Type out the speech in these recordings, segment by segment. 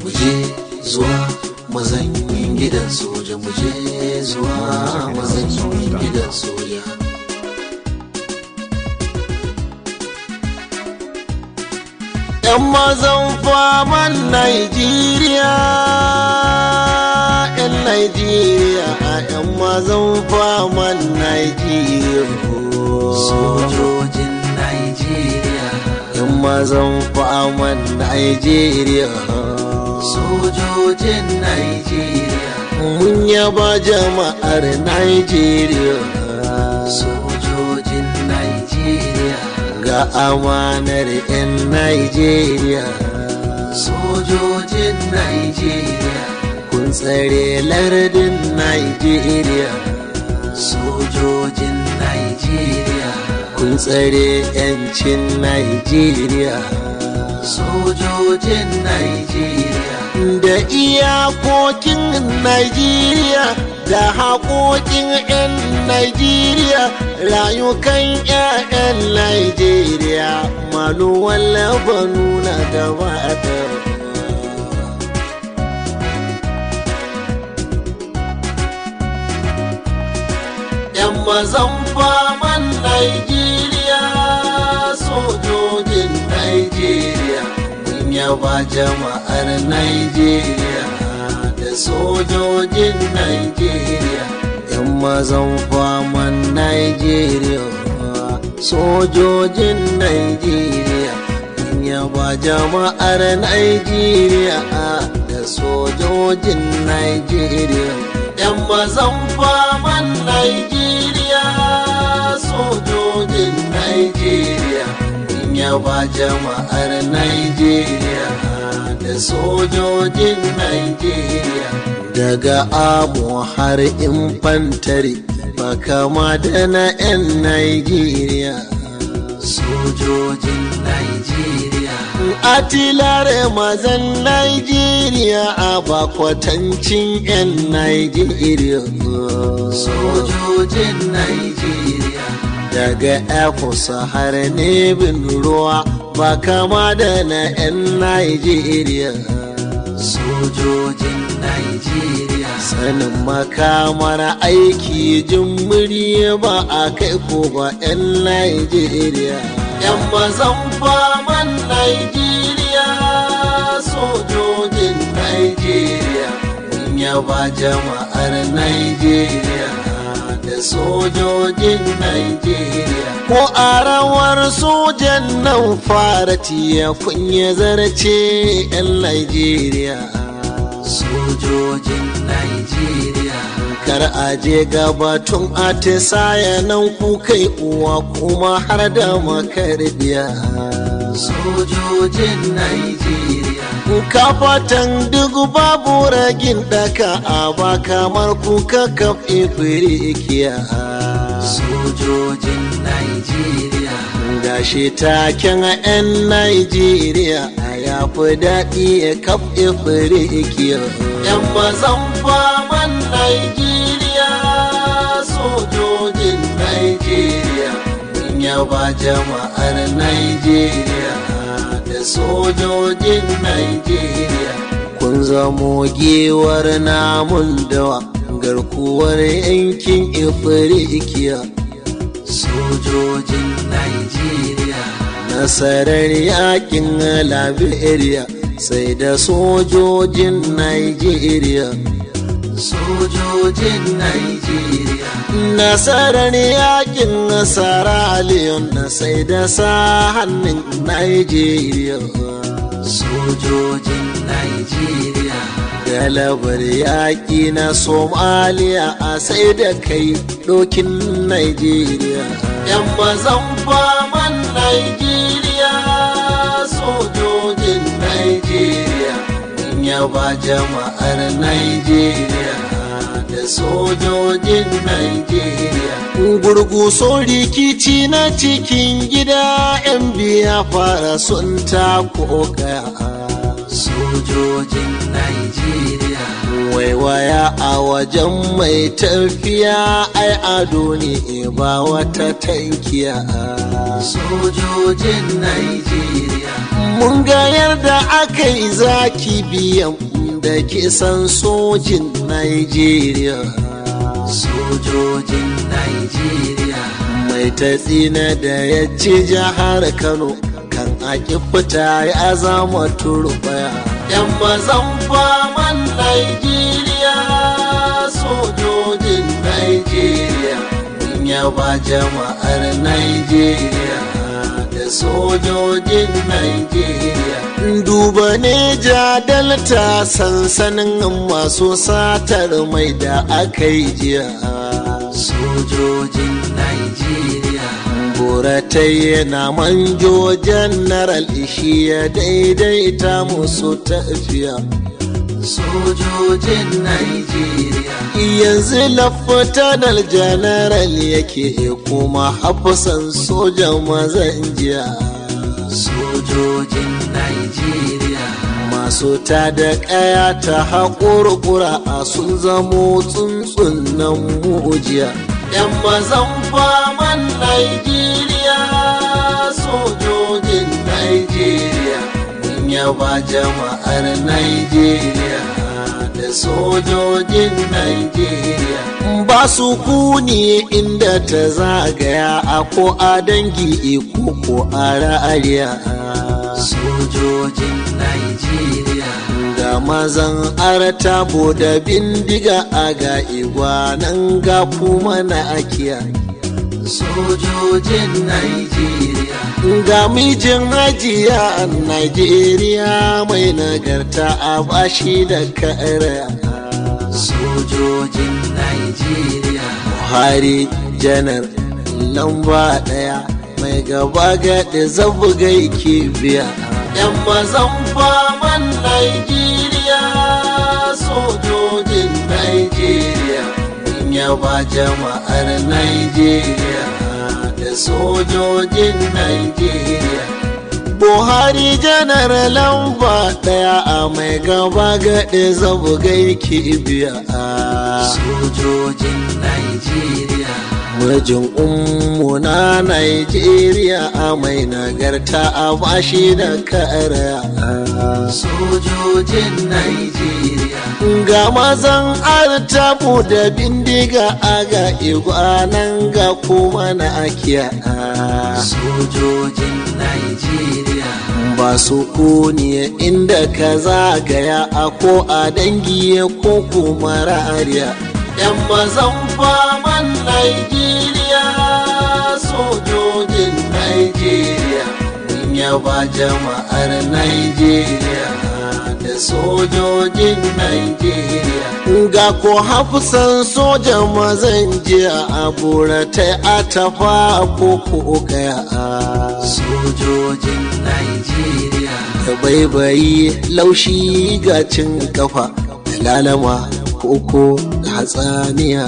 muje zuwa mazanyin gidan soja muje zuwa mazanyin gidan soja yan mazan faman Najeriya yan Najeriya yan mazan faman Najeriya sojojin Najeriya yan mazan faman Najeriya sojojin Najeriya mun yaba jama'ar Najeriya sojojin Najeriya ga amanar 'yan Najeriya sojojin Najeriya kun tsare lardin Najeriya sojojin Najeriya kun tsare 'yancin Najeriya sojojin Najeriya da iyakokin Najeriya da haƙoƙin 'yan Najeriya rayukan 'ya'yan Najeriya maluwan labanu na gaba da ‘Yan mazan faman Najeriya sojojin Najeriya mun yaba jama'ar Najeriya da sojojin Najeriya ‘yan mazan faman Najeriya sojojin Najeriya mun yaba jama'ar Najeriya da sojojin Najeriya ‘yan mazan faman Najeriya sojojin Najeriya mun yaba jama'ar Najeriya da sojojin Najeriya daga amo har infantari ba kama da na 'yan Najeriya sojojin Najeriya atilare mazan Najeriya a bakwatancin 'yan Najeriya sojojin Najeriya daga Efosa har nebin ruwa ba kama da na 'yan Najeriya sojojin Najeriya sanin makamar aiki jimiri ba a kai ko ba 'yan Najeriya 'yan mazan faman Najeriya sojojin Najeriya mun yaba jama'ar Najeriya da sojojin Najeriya ko a rawar sojan nan fara tiya kunya zarce 'yan Najeriya sojojin Najeriya kar a je gabatun atisaya nan ku kai uwa kuma har da makarbiya sojojin Najeriya kafatan duk babu ragin daka a ba kamar kuka kafe firikiya sojojin Najeriya gashi taken 'yan Najeriya a yafi daɗi ya kafe firikiya 'yan mazan faman Najeriya sojojin Najeriya mun yaba jama'ar Najeriya da sojojin Najeriya kun zamo gewar namun dawa garkuwar yankin Ifirikiya sojojin Najeriya nasarar yakin Liberia sai da sojojin Najeriya sojojin Najeriya nasarar yakin Sierra Leone sai da sa hannun Najeriya sojojin Najeriya galabar yaƙi na Somaliya a sai da kai ɗokin Najeriya ‘yan mazan faman Najeriya sojojin Najeriya mun yaba jama'ar Najeriya da sojojin Najeriya gurguso rikici na cikin gida ‘yan biya fara sun tako kaya sojojin Najeriya waiwaya a wajen mai tafiya ai ado ne ba wata tankiya sojojin Najeriya mun ga yarda aka yi zaki biyan da kisan sojin Najeriya sojojin Najeriya mai tatsina da ya ci jihar Kano kan aki fita ya zama turbaya yan mazan faman Najeriya sojojin Najeriya mun yaba jama'ar Najeriya da sojojin Najeriya duba ne jadalta sansanin masu satar mai da aka yi jiya sojojin Najeriya buratai yana manjo janaral ishi ya daidaita musu tafiya sojojin Najeriya yanzu lafatanar janaral yake kuma hafsan sojan mazan jiya sojojin Najeriya masu ta da kaya ta haƙurƙura a sun zamo tsuntsun nan mujiya yan mazan faman Najeriya sojojin Najeriya mun yaba jama'ar Najeriya da sojojin Najeriya ba su kuni inda ta zagaya a ko a dangi ko ko a ra'ariya sojojin Najeriya ga mazan artabo da bindiga a ga igwanan ga kuma na akiya sojojin Najeriya ga mijin hajiya a Najeriya mai nagarta a bashi da kara sojojin Najeriya Buhari janar lamba daya mai gaba gaɗe zabuga yake biya yan mazan faman Najeriya sojojin Najeriya mun yaba jama'ar Najeriya da sojojin Najeriya Buhari janar lamba daya a mai gaba gaɗe zabuga yake biya sojojin Najeriya Mijin ummu na Najeriya a mai nagarta a bashi da kara. sojojin Najeriya Ga mazan artabu da bindiga a ga igwanan ga kuma na akiya. sojojin Najeriya Ba su kuniya inda ka zagaya a ko a dangi ko kuma rariya. ‘Yan mazan faman Najeriya sojojin Najeriya mun yaba jama'ar Najeriya da sojojin Najeriya. Ga ko hafsan sojan mazan jiya a buratai a tafa ko ko gaya. sojojin Najeriya Da baibayi laushi ga cin kafa da lalama koko da hatsaniya.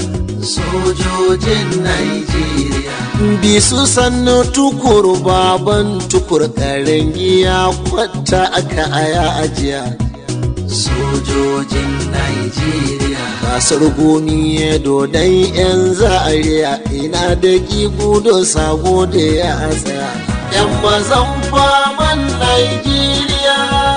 sojojin Najeriya bisu sannu tukur baban tukur karen giya kwata aka aya ajiya sojojin Najeriya kasar gomi ya dodon yan zariya ina da gudo sago da ya tsaya yan mazan faman Najeriya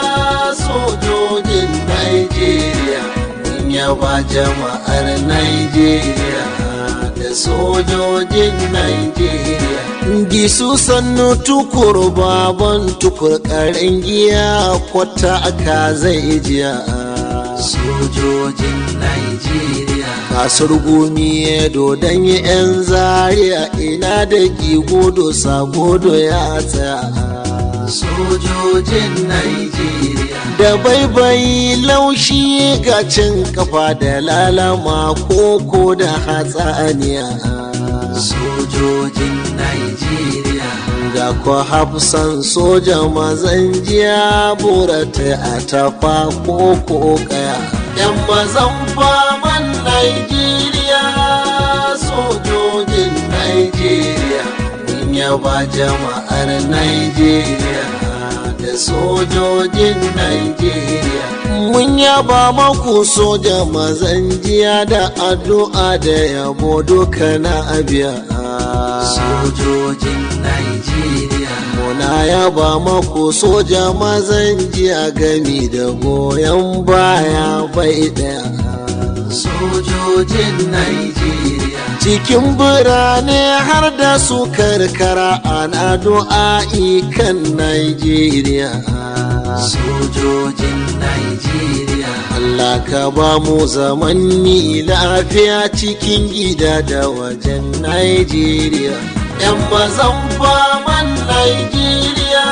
sojojin Najeriya mun yaba jama'ar Najeriya da sojojin Najeriya gisu sannu tukur baban tukur karen giya kwata aka zai jiya sojojin Najeriya kasar gumi dodon yan zariya ina da gigodo sagodo ya tsaya sojojin Najeriya da baibayi laushi ga cin kafa da lalama koko da hatsaniya sojojin Najeriya ga ko hafsan soja mazan jiya burata a tafa koko kaya yan mazan faman Najeriya sojojin Najeriya mun yaba jama'ar Najeriya da sojojin Najeriya mun yaba maku soja mazan jiya da addu'a da yabo duka na abiya sojojin Najeriya muna yaba maku soja mazan jiya gami da goyon baya bai daya sojojin Najeriya cikin birane har da su karkara ana du'a'i kan Najeriya. sojojin Najeriya Allah ka ba mu zamanni lafiya cikin gida da wajen Najeriya. ‘Yan mazan faman Najeriya,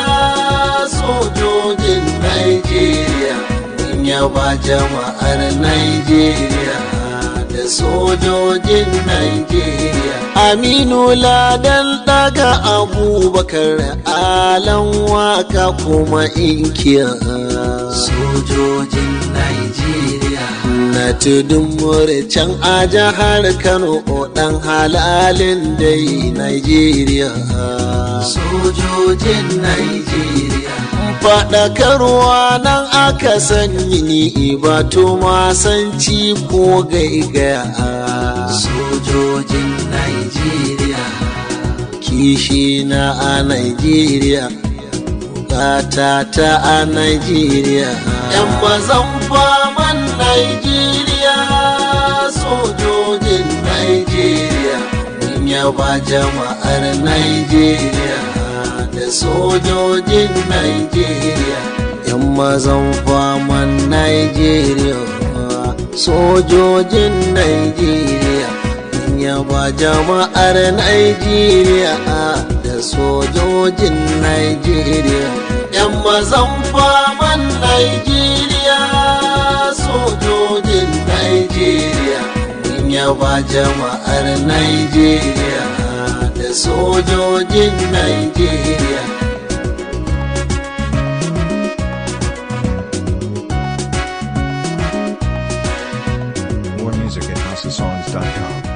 sojojin Najeriya, mun yaba jama'ar Najeriya. da sojojin Najeriya. Aminu Ladan daga Abubakar alan waka kuma inkiya. sojojin Najeriya Na tudun can a jihar Kano ɗan halalin dai Najeriya. sojojin Najeriya faɗakarwa nan aka sanyi ni batu masanci ko gaigaya sojojin Najeriya kishi na a Najeriya bukata ta a Najeriya yan mazan faman Najeriya sojojin Najeriya mun yaba jama'ar Najeriya da sojojin Najeriya yan mazan faman Najeriya sojojin Najeriya mun yaba jama'ar Najeriya da sojojin Najeriya yan mazan faman Najeriya sojojin Najeriya mun yaba jama'ar Najeriya da sojojin Najeriya. More music at houseofsongs.com.